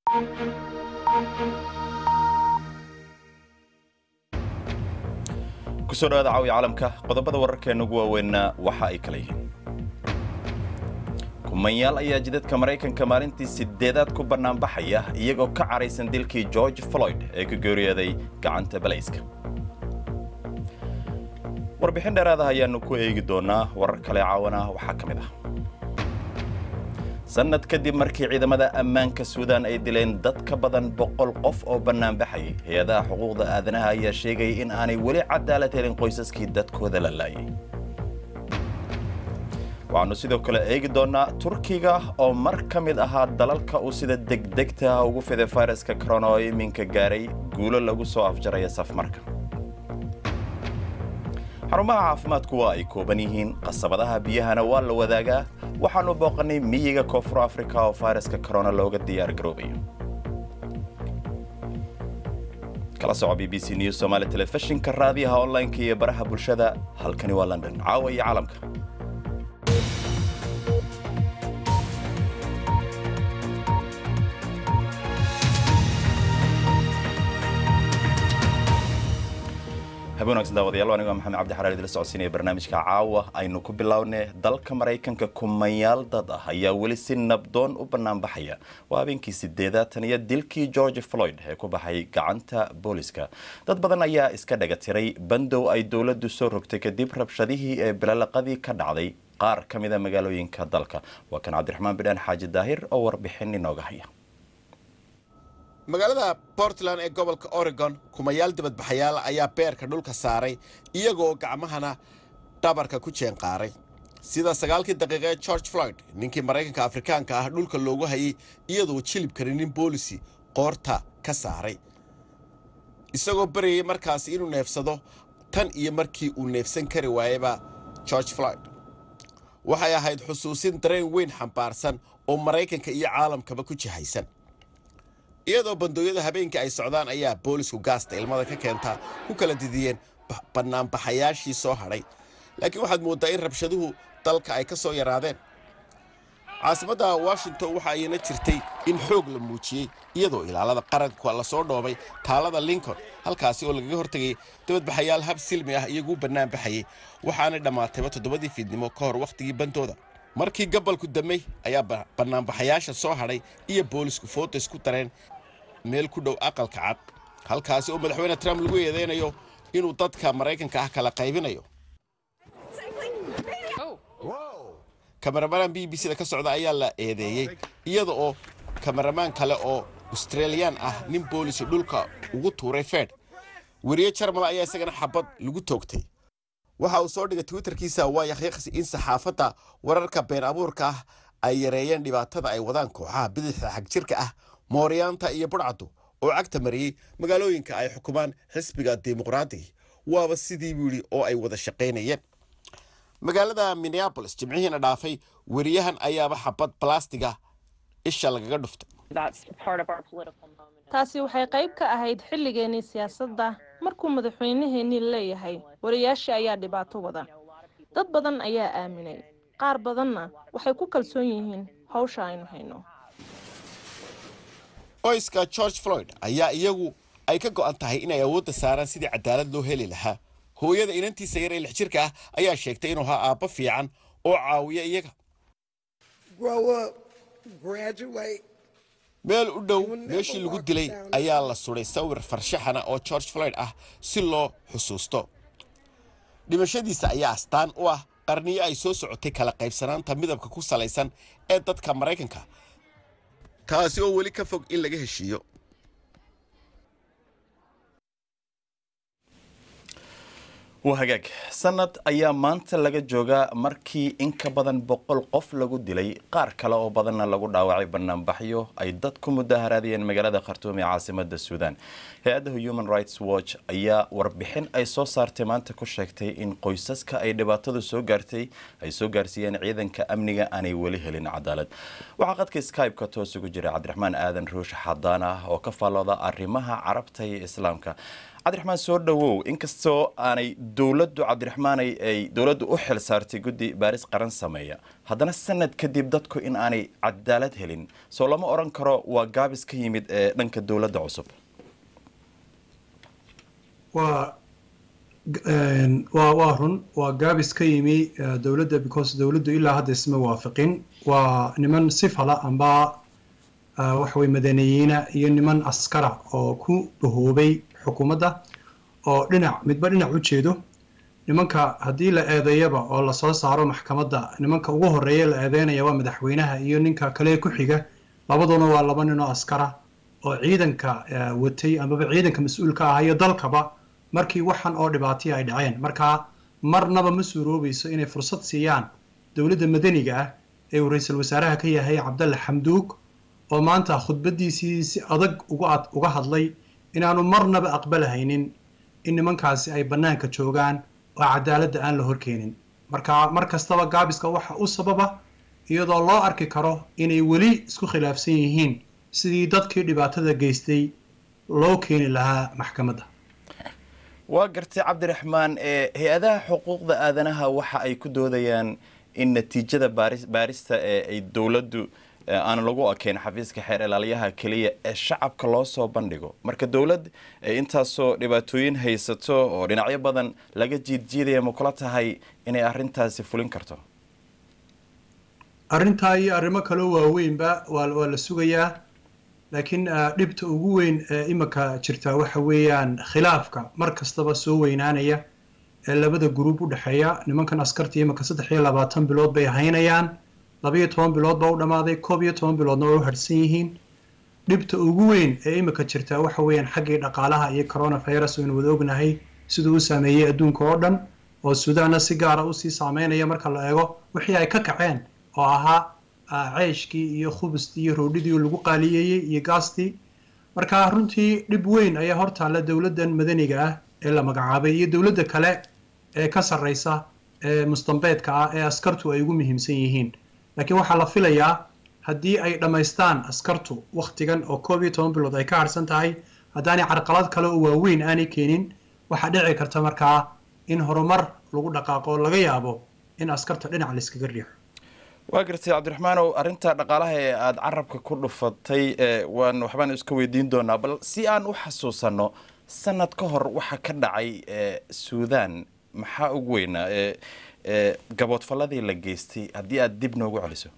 kusoo dhawaada caawiya caalamka qodobada wararkeena ugu waaweynna waxa ay kala yihiin kumanyaal ayaa jidadka maraykanka maalintii sideedaad ku bannaanbaxaya iyagoo ka caraysan dilkii george floyd ee ka geeriyooday gacanta balayska warbixin dheeraada ayaanu ku eegi doonaa warar kale caawana waxaa ka mid ah sannad kadib markii ciidamada ammaanka suudaan ay dileen dad ka badan boqol qof oo bannaanbaxayay hay-adaha xuquuqda aadanaha ayaa sheegay in aanay weli cadaalad helin qoysaskii dadkooda la laayay waxaannu sidoo kale eegi doonnaa turkiga oo mar ka mid ahaa dalalka uu sida degdegta ugu fiday fayraska corona oo iminka gaaray guulo lagu soo afjaraya safmarka xarumaha caafimaadku waa ay kooban yihiin qasabadaha biyahana waa la wadaagaa waxaannu booqannay miyiga koonfur afrika oo fayraska corona looga diyaar garoobayo kala soco b b c news somaali telefishinka raadiyaha online-ka iyo baraha bulshada halkani waa london caawa iyo caalamka habeen wanaagsan daawadayaal aniga maxamed cabdi xaraar idila socodsiinaya barnaamijka caawa aynu ku bilownay dalka maraykanka kumanyaal dad ah ayaa weli si nabdoon u banaanbaxaya waa habeenkii sideedaatan iyo dilkii george floyd ee ku baxay gacanta booliska dad badan ayaa iska dhaga tiray bandow ay dowladdu soo rogtay kadib rabshadihii ee bilalaqadii ka dhacday qaar ka mida magaalooyinka dalka waa kan cabdiraxmaan bidhaan xaaji daahir oo warbixin inooga haya magaalada portland ee gobolka oregon kumayaal dibadbaxayaal ayaa beerka dhulka saaray iyagoo gacmahana dhabarka ku jeenqaaray sida sagaalkii daqiiqa ee george floyd ninkii maraykanka afrikaanka ah dhulka loogu hayay iyadoo jilibkani nin boolisi qoorta ka saaray isagoo baryayay markaasi inuu neefsado tan iyo markii uu neefsan kari waayaba george floyd waxay ahayd xusuusin dareen weyn xambaarsan oo maraykanka iyo caalamkaba ku jihaysan iyadoo bandooyada habeenkii ay socdaan ayaa boolisku gaasta ilmada ka keentaa ku kala didiyeen bannaanbaxayaashii soo hadhay laakiin waxaad mooddaa in rabshaduhu dalka ay ka soo yaraadeen caasimadda washington waxa ayna jirtay in xoog la muujiyey iyadoo ilaalada qaranka lasoo dhoobay taalada lincoln halkaasi oo lagaga hortegay dabadbaxayaal hab silmi ah iyaguu bannaanbaxayay waxaanay dhammaatayba toddobadii fiidnimo ka hor wakhtigii bantooda markii gabalku damay ayaa bannaanbaxayaasha soo hadhay iyo boolisku footo isku dareen meel ku dhow aqalka cad halkaasi oo madaxweyne trump lagu eedeynayo inuu dadka maraykanka ah kala qaybinayo kameramaan b b c da ka socda ayaa la eedeeyey iyada oo kameramaan kale oo australiyaan ah nin boolisi dhulka ugu tuuray fed weriye jarmal ayaa isagana xabad lagu toogtay waxa uu soo dhigay twitterkiisa waa yakhyakhsi in saxaafadda wararka been abuurka ah ay yareeyeen dhibaatada ay wadaan kooxaha bidixda xagjirka ah mooryaanta iyo budhcaddu oo cagta mariyey magaalooyinka ay xukumaan xisbiga dimuqraadiga waaba sidii buu yidhi oo ay wada shaqaynayeen magaalada minneabolis jimcihiina dhaafay weriyahan ayaaba xabad balastiga isha lagaga dhuftay taasi waxay qayb ka ahayd xilligeennii siyaasadda markuu madaxweynaheennii leeyahay wariyaashii ayaa dhibaato wada dad badan ayaa aaminay qaar badanna waxay ku kalsoon yihiin hawsha aynu hayno qoyska george floyd ayaa iyagu ay ka go'an tahay inay awoodda saaraan sidii cadaalad loo heli lahaa hooyada inantiisa yar ee lix jirka ah ayaa sheegtay inuu ahaa aabbo fiican oo caawiya iyaga meel u dhow meeshii lagu dilay ayaa la suday sawir farshaxana oo george floyd ah si loo xusuusto dhimashadiisa ayaa astaan u ah qarniyo ay soo socotay kala qaybsanaanta midabka ku salaysan ee dadka maraykanka taasi oo weli ka fog in laga heshiiyo waa hagaag sanad ayaa maanta laga joogaa markii in ka badan boqol qof lagu dilay qaar kale oo badanna lagu dhaawacay banaanbaxyo ay dad ku mudaharaadiyeen magaalada khartuum ee caasimada suudaan hay-adda human rights watch ayaa warbixin ay soo saartay maanta ku sheegtay in qoysaska ay dhibaatadu soo gaartay ay soo gaarsiiyeen ciidanka amniga aanay weli helin cadaalad waxaa qadka skype-ka toos ugu jira cabdiraxmaan aadan ruush xadaan ah oo ka faallooda arrimaha carabta iyo islaamka cabdiraxmaan soo dhowow inkastoo aanay dowladdu cabdiraxmaanay ay dowladdu u xil saartay guddi baaris qaran sameeya haddana sanad kadib dadku in aanay cadaalad helin soo lama odhan karo waa gaabis ka yimid ee dhanka dowladda cusub waa waa waa run waa gaabis ka yimi dowladda because dowladdu ilaa hadda isma waafaqin waa niman sifala amba waxa weye madaneyiina iyo niman askara oo ku dhahoobay xukuumadda oo dhinac midba dhinac u jeedo nimanka haddii la eedeeyaba oo lasoo saaro maxkamadda nimanka ugu horreeya la eedeynaya waa madaxweynaha iyo ninka kale ku xiga labaduna waa laba nin oo askara oo ciidanka watay amaba ciidanka mas-uulka ah iyo dalkaba markii waxan oo dhibaataya ay dhaceen markaa marnaba ma suuroobayso inay fursad siiyaan dowladda madaniga ah ee uu ra-iisul wasaaraha ka yahay cabdalle xamduug oo maanta khudbaddiisii si adag uga hadlay inaanu marnaba aqbalahaynin in nimankaasi ay bannaanka joogaan oo cadaaladda aan la horkeenin marka mar kastaba gaabiska waxa u sababa iyadoo loo arki karo inay weli isku khilaafsan yihiin sidii dadkii dhibaatada geystay loo keeni lahaa maxkamadda waa gartay cabdiraxmaan hay-adaha xuquuqda aadanaha waxa ay ku doodayaan in natiijada baarista ee ay dowladdu aan lagu ekeyn xafiiska xeer ilaaliyaha keliya ee shacabka loo soo bandhigo marka dowlad intaasoo dhibaatooyin haysato oo dhinacyo badan laga jiidjiidaya ma kula tahay inay arintaasi fulin karto arrintaa iyo arrimo kaloo waaweynba waa la sugayaa laakiin dhibta ugu weyn ee imika jirta waxa weeyaan khilaafka mar kastaba soo weynaanaya ee labada gruub u dhexeeya nimankan askarta imika saddex iyo labaatan bilood bay haynayaan labaiyo toban bilood baa u dhammaaday koob iyo toban biloodna way u hadhsan yihiin dhibta ugu weyn ee imika jirta waxa weeyaan xaggii dhaqaalaha iyo coronavirus aynu wada ognahay siduu u saameeyey adduunka oo dhan oo suudaanna si gaara usii saameynaya marka la eego wixii ay ka kaceen oo ahaa ceyshkii iyo khubustii iyo roodhidii lagu qaaliyeeyey iyo gaastii marka runtii dhib weyn ayaa hortaalla dowladdan madaniga ah ee la magacaabay iyo dowladda kale ee ka sarreysa ee mustambeedka ah ee askartu ay ugu muhiimsan yihiin laakiin waxaa la filayaa haddii ay dhammaystaan askartu wakhtigan oo koob iyo toban bilood ay ka harsan tahay haddaanay carqalad kale oo waaweyn aanay keenin waxaa dhici karta markaa in horumar lagu dhaqaaqo oo laga yaabo in askarta dhinac layskaga riixo waa gartay cabdiraxmaanow arrinta dhaqaalaha ee aada carabka ku dhufatay waan waxbaan iska weydiin doonaa bal si aan u xasuusanno sanad ka hor waxa ka dhacay suudan maxaa ugu weynaa gaboodfalladii la geystay haddii aada dib noogu celiso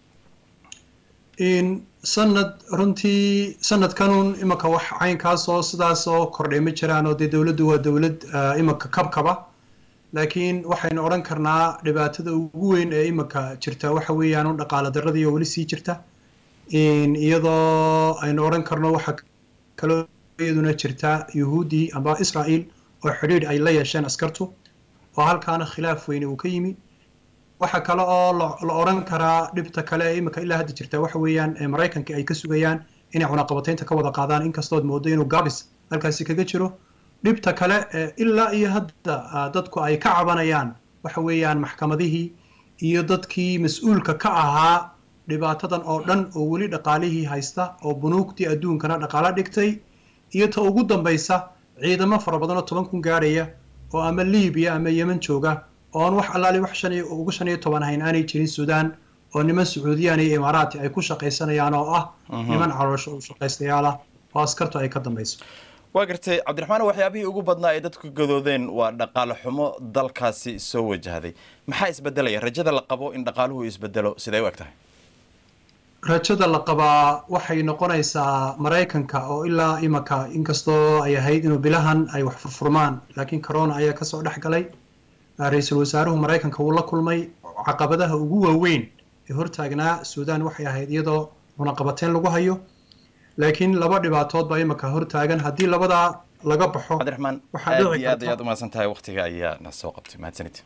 sanad runtii sanadkanun imika wax caynkaasoo sidaasoo kordhay ma jiraan oo dee dowladdu waa dowlad imika kabkaba laakiin waxaynu odhan karnaa dhibaatada ugu weyn ee imika jirta waxa weeyaan un dhaqaala daradii oo weli sii jirta iyadoo aynu odhan karno waxa kaloo iyaduna jirta yuhuuddii amba israa'iil oo xidhiidh ay la yeesheen askartu oo halkaana khilaaf weyne uu ka yimi waxa kale oo la odhan karaa dhibta kale ee imika ilaa hadda jirta waxa weeyaan maraykanka ay ka sugayaan inay cunaqabataynta ka wada qaadaan inkastood moodo inuu gabis halkaasi kaga jiro dhibta kale ilaa iyo hadda dadku ay ka cabanayaan waxa weeyaan maxkamadihii iyo dadkii mas-uulka ka ahaa dhibaatadan oo dhan oo weli dhaqaalihii haysta oo bunuugtii adduunkana dhaqaalo dhigtay iyo ta ugu dambaysa ciidamo fara badan oo toban kun gaadhaya oo ama libiya ama yemen jooga oon wax allaali wax shan iyo ugu shan iyo toban hayn aanay jirin suudaan oo niman sacuudiyaan iyo imaaraati ay ku shaqaysanayaan oo ah niman caloosho shaqaystayaal ah oo askartu ay ka dambayso waa gartay cabdiraxmaan waxyaabihii ugu badnaa ay dadku gadoodeen waa dhaqaale xumo dalkaasi soo wajahday maxaa isbedelaya rajada la qabo in dhaqaaluhu isbedelo siday u eg tahay rajada la qabaa waxay noqonaysaa maraykanka oo ilaa imika inkastoo ay ahayd inuu bilahan ay wax furfurmaan laakiin corona ayaa kasoo dhex galay ra-iisul wasaaruhu maraykanka wuu la kulmay caqabadaha ugu waaweyn ee hortaagnaa suudaan waxay ahayd iyadoo cunaqabateyn lagu hayo laakiin laba dhibaatood baa imika hortaagan haddii labadaa laga baxo cabdiraxmaan aad iyo aad ayaad umahadsan tahay waktiga ayaa na soo qabtay mahadsanid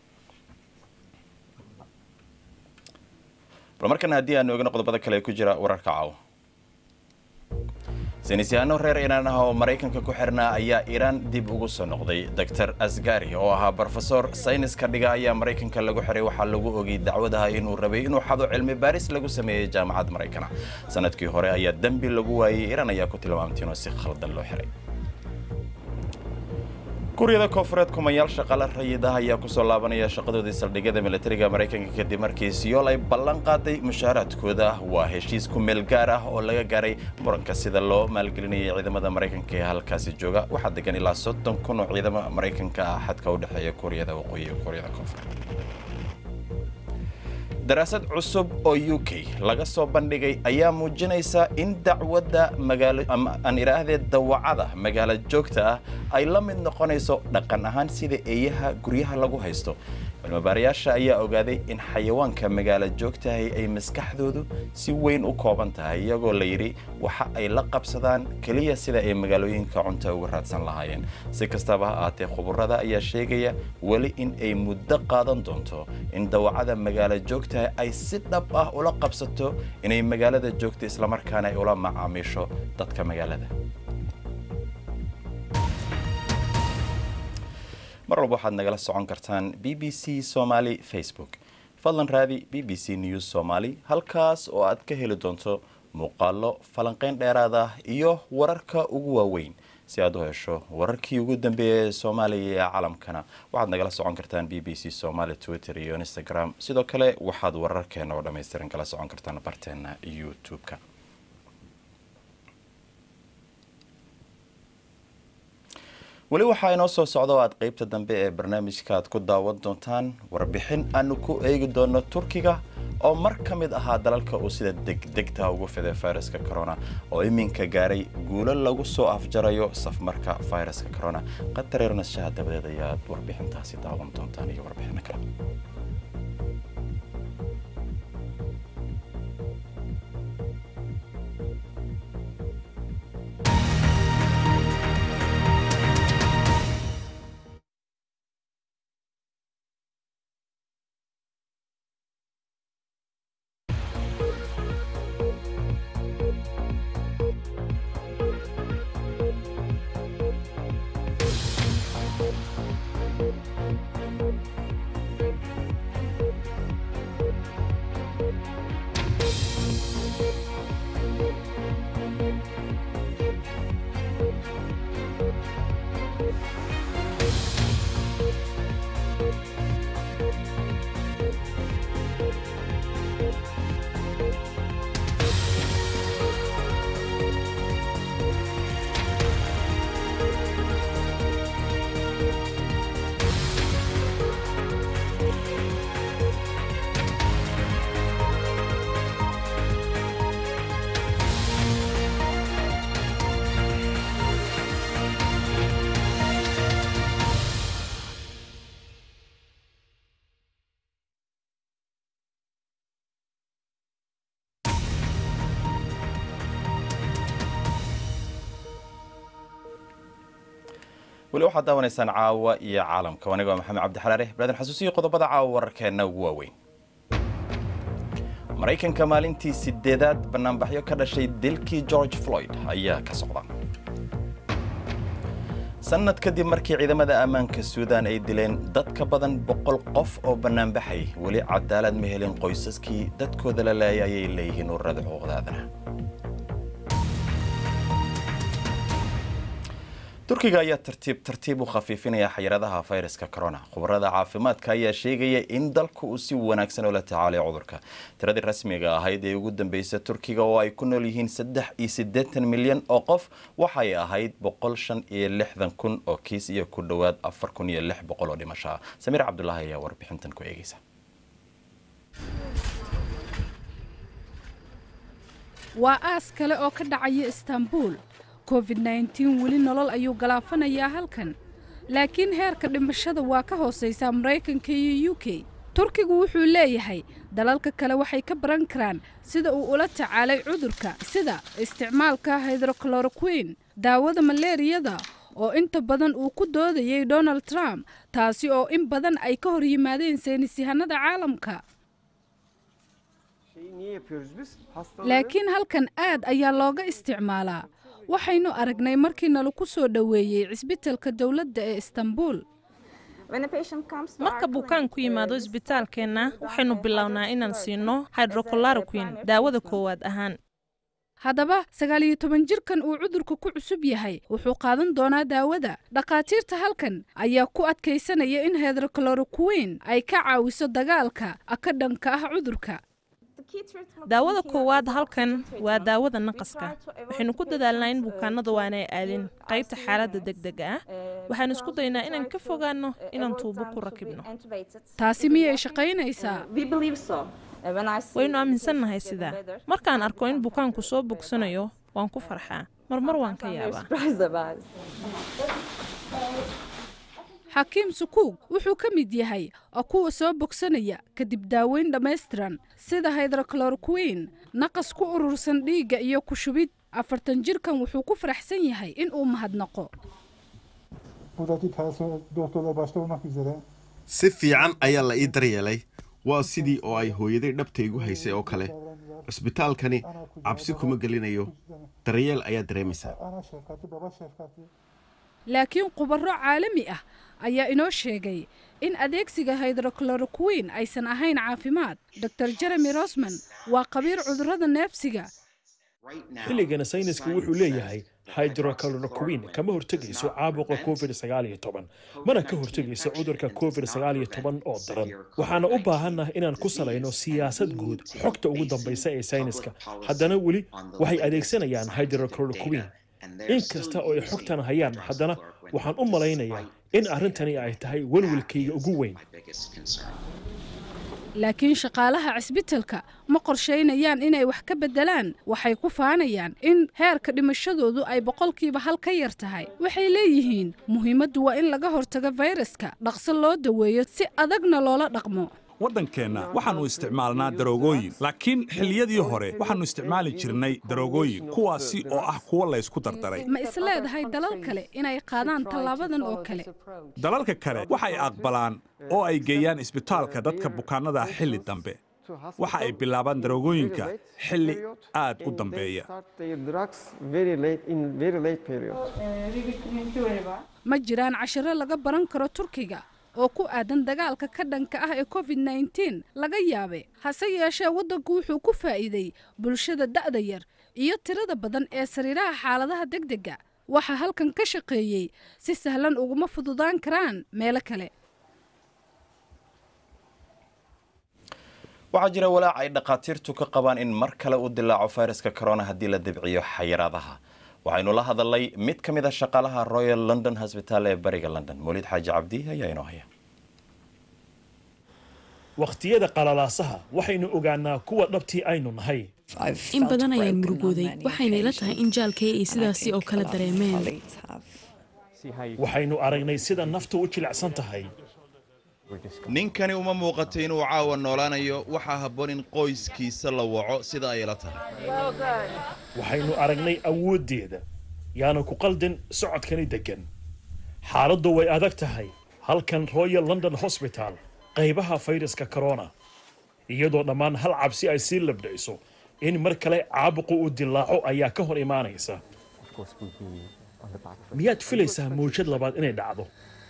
bal markana haddii aanu eegno qodobada kale ee ku jira wararka caawa saynisyahanno reer iiraan ah oo maraykanka ku xirnaa ayaa iiraan dib ugu soo noqday doctor asgari oo ahaa brofesor sayniska dhiga ayaa maraykanka lagu xiray waxaa lagu ogay dacwadaha inuu rabay inuu xado cilmi baaris lagu sameeyey jaamacad maraykana sanadkii hore ayaa dembi lagu waayey iiraan ayaa ku tilmaamtay inuu si khaldan loo xiray kuuriyada koonfureed kumayaal shaqaale rayid ah ayaa kusoo laabanaya shaqadoodii saldhigyada militariga maraykanka kadib markii siyool ay ballan qaaday mushaaraadkooda waa heshiis ku meel gaar ah oo laga gaaray muranka sida loo maalgelinayay ciidamada maraykanka ee halkaasi jooga waxaa degan ilaa soddon kun oo ciidamo maraykanka ah xadka u dhexeeya kuuriyada waqooyi iyo kuuriyada koonfureed daraasad cusub oo u k laga soo bandhigay ayaa muujinaysa in dacwadda magaalo aan idhaahdee dawacada magaalo joogta ah ay la mid noqonayso dhaqan ahaan sida eeyaha guryaha lagu haysto cilmibaarayaasha ayaa ogaaday in xayawaanka magaalo joogtahay ay maskaxdoodu si weyn u kooban tahay iyagoo la yidhi waxa ay la qabsadaan keliya sida ay magaalooyinka cunta uga raadsan lahaayeen si kastaba ha ahaatee khuburada ayaa sheegaya weli in ay muddo qaadan doonto in dawacada magaalo joogtahay ay si dhab ah ula qabsato inay magaalada joogto islamarkaana ay ula macaamiisho dadka magaalada mar walba waxaad nagala socon kartaan b b c somaly facebook fadlan raadi b b c news somaly halkaas oo aad ka heli doonto muuqaallo falanqayn dheeraad ah iyo wararka ugu waaweyn si aad u hesho wararkii ugu dambeeyay ee soomaaliya iyo caalamkana waxaad nagala socon kartaan b b c somaly twitter iyo instagram sidoo kale waxaad wararkeena oo dhammaystiran kala socon kartaan barteena youtube-ka weli waxaa inoo soo socda oo aad qeybta dambe ee barnaamijka aad ku daawan doontaan warbixin aanu ku eegi doono turkiga oo mar ka mid ahaa dalalka uu sida degdegta ugu fiday fayraska corona oo iminka gaaray guulo lagu soo afjarayo safmarka fayraska corona qatareer nashaha dabadeed ayaad warbixintaasi daawan doontaan iyo warbixino kale weli waxaad daawanaysaan caawa iyo caalamka aniga waa maxamed cabdi xalaare balaadan xasuusiyo qodobada caawa wararkeenna ugu waaweyn maraykanka maalintii sideedaad banaanbaxyo ka dhashay dilkii george floyd ayaa ka socda sannad kadib markii ciidamada ammaanka suudan ay dileen dad ka badan boqol qof oo bannaanbaxay weli cadaalad ma helin qoysaskii dadkooda la leeyay ayay leeyihiin ururada xuquuqda aadanaha turkiga ayaa tartiib tartiib u khafiifinaya xayiradaha fayraska corona khubarada caafimaadka ayaa sheegaya in dalku uu si wanaagsan ula tacaalay cudurka tiradii rasmiga ahayd ee ugu dambeysay turkiga oo ay ku nool yihiin saddex iyo siddeetan milyan oo qof waxay ahayd boqol shan iyo lixdan kun oo kiis iyo ku dhowaad afar kun iyo lix boqol oo dhimasho ah samiir cabdulaahi ayaa warbixintan ku eegeysa waa aas kale oo ka dhacaya istaanbuul covid nneteen weli nolol ayuu galaafanayaa halkan laakiin heerka dhimashada waa ka hoosaysaa maraykanka iyo u k turkigu wuxuu leeyahay dalalka kale waxay ka baran karaan sida uu ula tacaalay cudurka sida isticmaalka hydrocoloroquin daawada maleeriyada oo inta badan uu ku doodayay donald trump taasi oo in badan ay ka hor yimaadeen saynisyahanada caalamka laakiin halkan aad ayaa looga isticmaalaa waxaynu aragnay markii nalaku soo dhoweeyey cisbitalka dowladda ee istanbuul marka bukaan ku yimaado isbitaalkeenna waxaynu bilownaa inaan siino hydrocoloroquin daawada koowaad ahaan haddaba sagaal iyo toban jirkan uu cudurka ku cusub yahay wuxuu qaadan doonaa daawada dhakhaatiirta halkan ayaa ku adkaysanaya in hedrocloroquin ay ka caawiso dagaalka ka dhanka ah cudurka daawada koowaad halkan waa daawada naqaska waxaynu ku dadaalnaa in bukaanada waanay aadin qaybta xaaladda degdega ah waxaan isku daynaa inaan ka fogaanno inaan tuubo ku rakibno taasi miyay shaqaynaysaa waynu aaminsannahay sidaa markaan arko in bukaanku soo bogsanayo waan ku farxaa marmar waan ka yaabaa xakiim sukuug wuxuu ka mid yahay oo kuwa soo bogsanaya kadib daaweyn dhammaystiran sida hydrocloroquin naqas ku urursan dhiigga iyo ku shubid afartan jirkan wuxuu ku faraxsan yahay in uu mahadnaqo si fiican ayaa la ii daryeelay waa sidii oo ay hooyaday dhabta igu haysay oo kale cisbitaalkani cabsi kuma gelinayo daryeel ayaa dareemaysaa laakiin khubaro caalami ah ayaa inoo sheegay in adeegsiga hydrocloroquin aysan ahayn caafimaad dor jeremy rosman waa khabiir cudurrada neefsiga xilligana saynisku wuxuu leeyahay hydrocloroquin kama hortegayso caabuqa covid mana ka hortegayso cudurka covid oo daran waxaana u baahanah inaan ku salayno siyaasad guud xogta ugu dambaysa ee sayniska haddana weli waxay adeegsanayaan hydrocloroquin in kasta oo ay xogtan hayaan haddana waxaan u malaynayaa in arrintani ay tahay welwelkayga ugu weyn laakiin shaqaalaha cisbitalka ma qorshaynayaan inay wax ka beddelaan waxay ku faanayaan in heerka dhimashadoodu ay boqolkiiba hal ka yar tahay waxay leeyihiin muhiimaddu waa in laga hortago fayraska dhaqso loo daweeyo si adagna loola dhaqmo waddankeenna waxaannu isticmaalnaa daroogooyin laakiin xilliyadii hore waxaannu isticmaali jirnay daroogooyin kuwaasi oo ah kuwo laysku dardaray ma is leedahay dalal kale inay qaadaan tallaabadan oo kale dalalka kale waxay aqbalaan oo ay geeyaan isbitaalka dadka bukaannada xilli dambe waxa ay bilaabaan daroogooyinka xilli aad u dambeeya ma jiraan cashiro laga baran karo turkiga oo ku aadan dagaalka ka dhanka ah ee covid nneteen laga yaabe hase yeeshee waddanku wuxuu ku faa'iiday bulshada da'da yar iyo tirada badan ee sariiraha xaaladaha degdega waxaa halkan ka shaqeeyey si sahlan uguma fududaan karaan meelo kale waxaa jira walaac ay dhakhaatiirtu ka qabaan in mar kale uu dilaaco fayraska corona haddii la dibciyo xayiraadaha waxaynu la hadalnay mid ka mid a shaqaalaha royal london hosbitaal ee bariga london mawlid xaaji cabdi ayaa inoo haya wakhtiyada qalalaasaha waxaynu ogaanaa kuwa dhabtii aynu nahay in badan ayaan murugooday waxayna ila tahay in jaalkay ay sidaasi oo kale dareemeen waxaynu aragnay sida naftu u jilicsan tahay ninkani uma muuqato inuu caawa noolaanayo waxaa habboon in qoyskiisa la waco sida ay la tahay waxaynu aragnay awooddeeda yaana ku qaldin socodkani deggan xaaladdu way adag tahay halkan royal london hosbital qaybaha fayraska corona iyadoo dhammaan hal cabsi ay sii labdhayso in mar kale caabuqu uu dilaaco ayaa ka hor imaanaysa miyaad filaysaa mawjad labaad inay dhacdo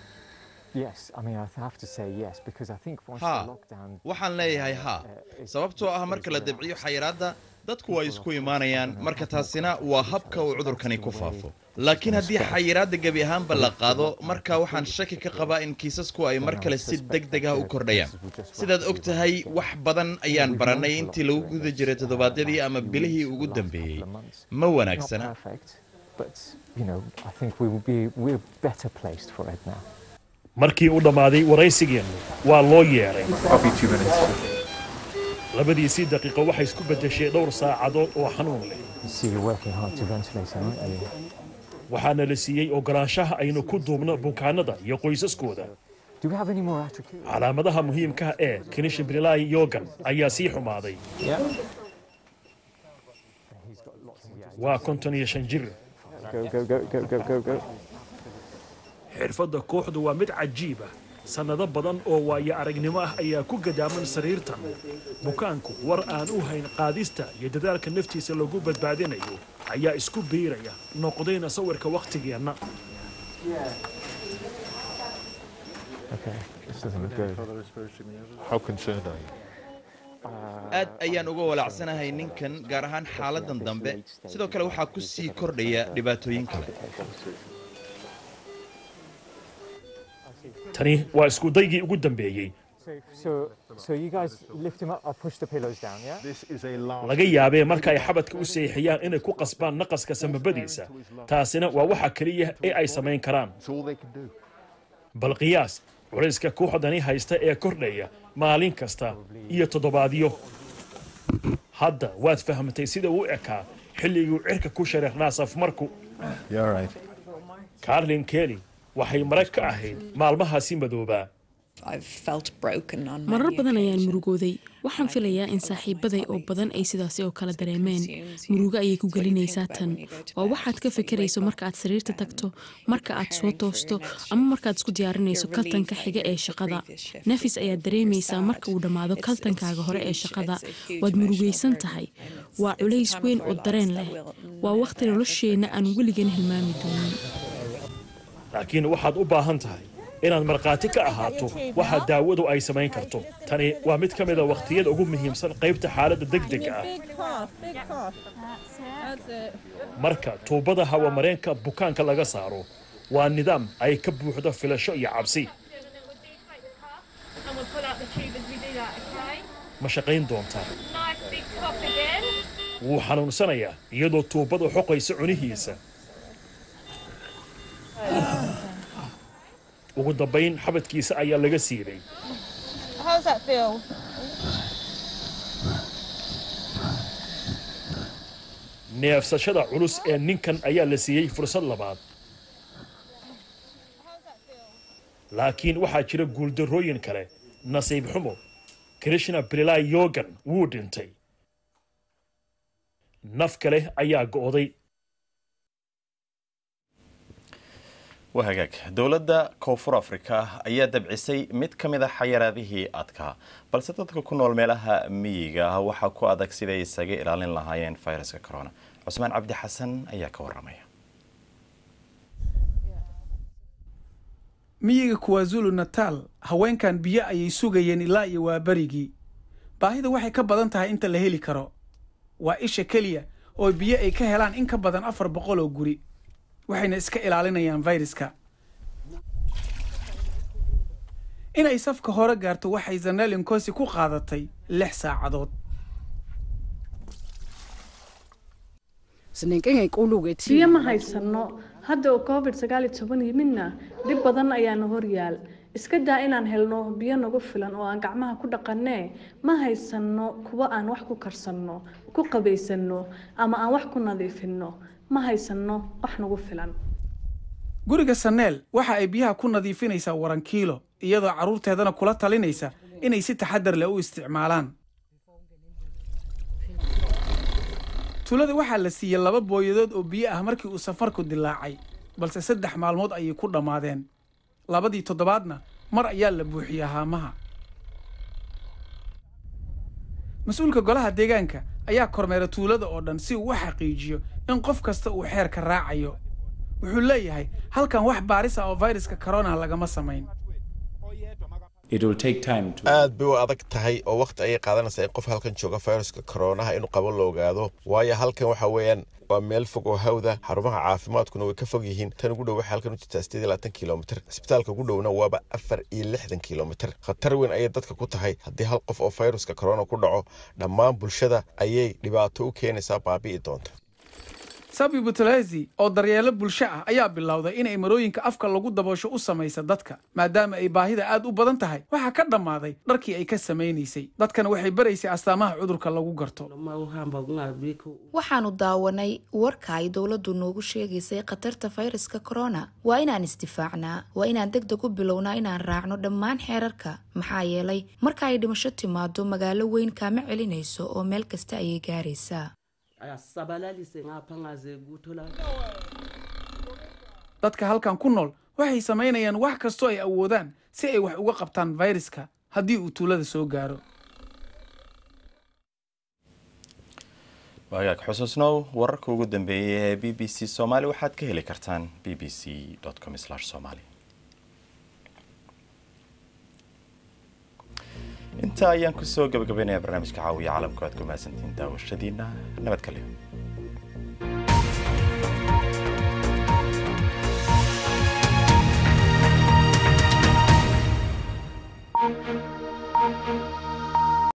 haa waxaan leeyahay haa sababtoo ah marka la dabciyo xayiraadda dadku way isku imaanayaan marka taasina waa habka uu cudurkani ku faafo laakiin haddii xayiraadda gebi ahaanba la qaado marka waxaan shaki ka qabaa in kiisasku ay mar kale si deg deg ah u kordhayaan sidaad og tahay wax badan ayaan barannay intii lagu guda jiray toddobaadyadii ama bilihii ugu dambeeyey ma wanaagsana markii uu dhammaaday waraysigeennu waa loo yeedhay labadiisii daqiiqo waxay isku beddeshay dhowr saacadood oo xanuun leh waxaana la siiyey oggolaanshaha aynu ku duubno bukaanada iyo qoysaskooda calaamadaha muhiimkaha ee kinishinbrilai yogan ayaa sii xumaaday waa konton iyo shan jir xirfadda kooxdu waa mid cajiib ah sannado badan oo waayo aragnimo ah ayaa ku gadaaman sariirtan bukaanku war aan u hayn qaadista iyo dadaalka naftiisa lagu badbaadinayo ayaa isku biiraya noqdayna sawirka wakhtigeenna aad ayaan uga walaacsanahay ninkan gaar ahaan xaaladan dambe sidoo kale waxaa ku sii kordhaya dhibaatooyin kale tani waa iskudaygii ugu dambeeyey laga yaabee marka ay xabadka u seexiyaan inay ku qasbaan naqaska samabadiisa taasina waa waxa keliya ee ay samayn karaan bal qiyaas culayska kooxdani haysta ee kordhaya maalin kasta iyo toddobaadyo hadda waad fahmtay sida uu ekaa xilliguu cirka ku shareernaa safmarku carlin kelly waxay marag ka ahayd maalmahaasi madoobaa marar badan ayaan murugooday waxaan filayaa in saaxiibaday oo badan ay sidaasi oo kale dareemeen murugo ayay ku gelinaysaa tan waa waxaad ka fikirayso marka aad sariirta tagto marka aad soo toosto ama markaad isku diyaarinayso kaltanka xiga ee shaqada nafis ayaad dareemaysaa marka uu dhammaado kaltankaaga hore ee shaqada waad murugaysan tahay waa culays weyn oo dareen leh waa wakhti nolosheenna aan weligan hilmaami doonin laakiin waxaad u baahan tahay inaad markhaati ka ahaato waxa daawadu ay samayn karto tani waa mid ka mida wakhtiyada ugu muhiimsan qaybta xaaladda degdega ah marka tuubada hawamareenka bukaanka laga saaro waa nidaam ay ka buuxdo filasho iyo cabsi ma shaqayn doontaa wuu xanuunsanayaa iyadoo tuubadu xoqaysa cunihiisa ugu dambayn xabadkiisa ayaa laga siibay neefsashada culus ee ninkan ayaa la siiyey fursad labaad laakiin waxaa jira guuldarrooyin kale nasiib xumo krishna brilai yogan wuu dhintay naf kale ayaa go'day waa hagaag dowladda koonfur afrika ayaa dabcisay mid ka mid a xayaraadihii adkaa balse dadka ku nool meelaha miyiga ah waxaa ku adag siday isaga ilaalin lahaayeen fayraska corona cusmaan cabdi xasan ayaa ka waramaya miyiga kuwazulu nataal haweenkan biyo ayay sugayeen ilaa iyo waa berigii baahida waxay ka badan tahay inta la heli karo waa isha keliya oo biyo ay ka helaan in ka badan afar boqol oo guri waxayna iska ilaalinayaan fayraska inay safka hore gaarto waxay zanel inkosi ku qaadatay lix saacadood biyo ma haysanno hadda oo covid sagaal iyo toban yimidna dhib badan ayaana horyaal iska daa inaan helno biyo nagu filan oo aan gacmaha ku dhaqannee ma haysanno kuwa aan wax ku karsanno ku qabaysanno ama aan wax ku nadiifinno ma haysanno wax nagu filan guriga saneel waxa ay biyaha ku nadiifinaysaa warankiilo iyadoo carruurteedana kula talinaysa inay si taxadar leh u isticmaalaan tuulada waxaa la siiyey laba booyadood oo biyo ah markii uu safarku dilaacay balse saddex maalmood ayay ku dhammaadeen labadii toddobaadna mar ayaa la buuxiyaa haamaha mas-uulka golaha deegaanka ayaa kormeera tuulada oo dhan si uu u xaqiijiyo in qof kasta uu xeerka raacayo wuxuu leeyahay halkan wax baaris ah oo fayraska corona lagama samayn aad bay u adag tahay oo wakhti ayay qaadanaysaa in qof halkan jooga fayraska koronaha inuu qabo la ogaado waayo halkan waxa weeyaan waa meel fog oo hawda xarumaha caafimaadkuna way ka fog yihiin tan ugu dhow waxay halkan u jirtaa sideed iyo labaatan kilomitir cisbitaalka ugu dhowna waaba afar iyo lixdan kilomitir khatar weyn ayay dadka ku tahay haddii hal qof oo fayruska corona ku dhaco dhammaan bulshada ayay dhibaato u keenaysaa baabi'i doonta sabi butalezi oo daryeelo bulsho ah ayaa bilowday inay marooyinka afka lagu daboosho u samaysa dadka maadaama ay baahida aad u badan tahay waxaa ka dhammaaday dharkii ay ka samaynaysay dadkana waxay baraysay astaamaha cudurka lagu garto waxaanu daawanay warka ay dowladdu noogu sheegaysay khatarta fayraska corona waa inaan isdifaacnaa waa inaan deg deg u bilownaa inaan raacno dhammaan xeerarka maxaa yeelay marka ay dhimasho timaado magaalo weyn kaama celinayso oo meel kasta ayay gaaraysaa dadka halkan ku nool waxay samaynayaan wax kastoo ay awoodaan si ay wax uga qabtaan fayraska haddii uu tuulada soo gaaro waagaag xusuusnow wararka ugu dambeeyay ee b b c soomaali waxaad ka heli kartaan b b c com somali intaa ayaan kusoo gabagabaynaya barnaamijka caawiya caalamku aad ku mahadsantihiin daawashadiina nabad kalyo